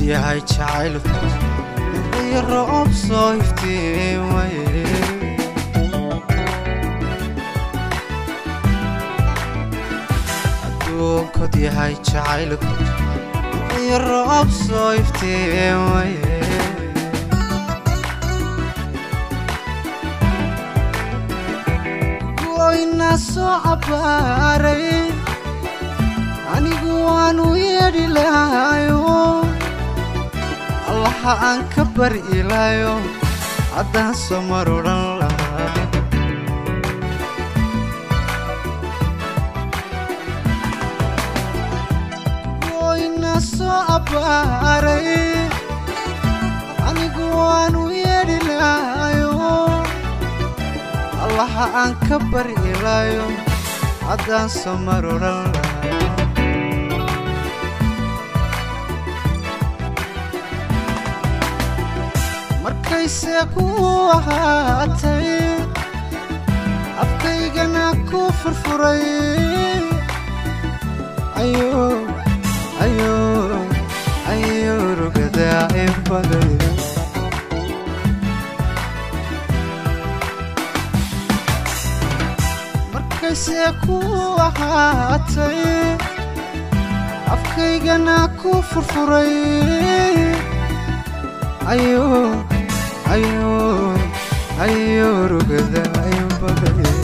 yahay jacaylku iyo roob soo iftiimaye adduunkod yahay jacaylku iyo roob soo iftiimaye goyna soo cabbaaray anigu waanu yeedhi lahayo allaha aan ka bari ilaayo haddaan soo mar odhan lahaa goyna soo cabbaaray anigu waanu yeedhi lahayo allaha aan ka bari ilaayo haddaan soo mar odhan lahaa markayse ku ahaatay afkaygana ku furfuray ayo ayo ayo rugadaa in baday markayse ku ahaatay afkaygana ku furfuray ayo ayo ayo rugada in baday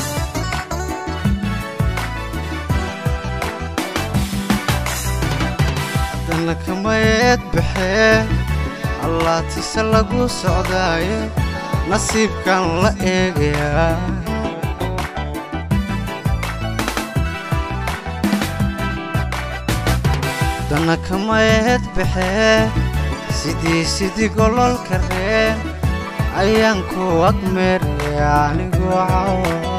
haddana kamayeed baxee allaatise lagu socdaaye nasiibkan la eegayaa haddana kamayeed baxee sidii sidii gololka reen ayaan ku agmeeraya anigu cawa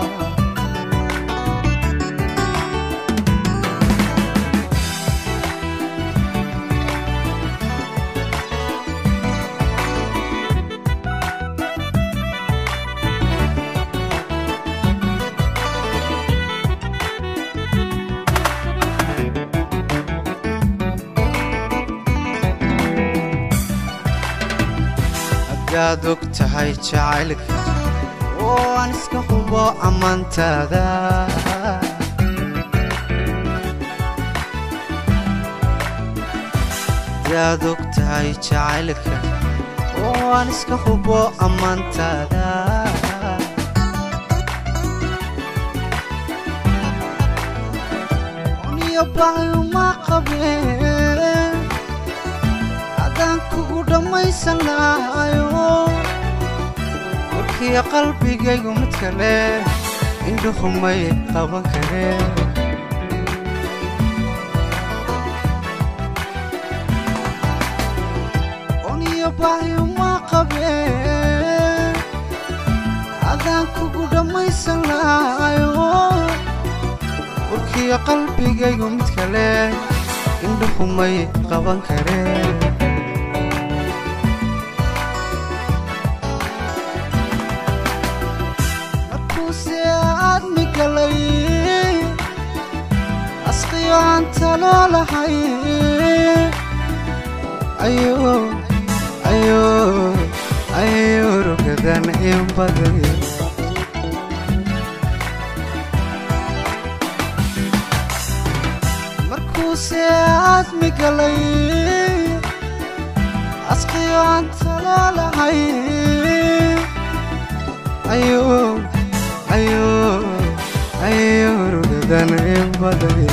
hadaad og tahay jacaylka oo aan iska hubo ammaantaada hadaad og tahay jacaylka oo aan iska hubo ammaantaada uniyo baayuma qabeen haddaan kugu dhammaysan lahayo warkiya qalbigaygu mid kale indhuhumay qaban kareen uniyo baayuma qabeen haddaan kugu dhammaysan lahayo warkiya qalbigaygu mid kale indhuhumay qaban kareen asqiyo aan taloo lahay ayo ayo ayo rugadan in baday markuuse aadmi galay asqiyo aan taloo lahay ayo ayo ayo rugadan in baday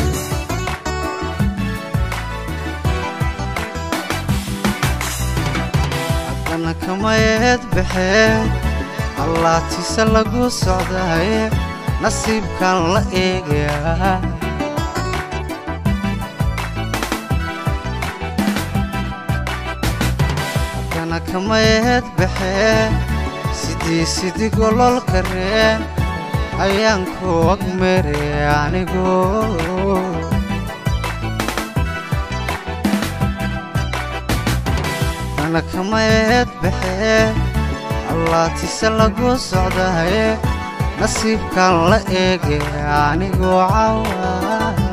haddana kamayeed baxee allaatise lagu socdaye nasiibkan la eegayaa haddana kamayeed baxee sidii sidii gololka reen ayaan ku agmere anigu dana kamayeed baxee allaatise lagu socdaye nasiibkan la eege anigu cawa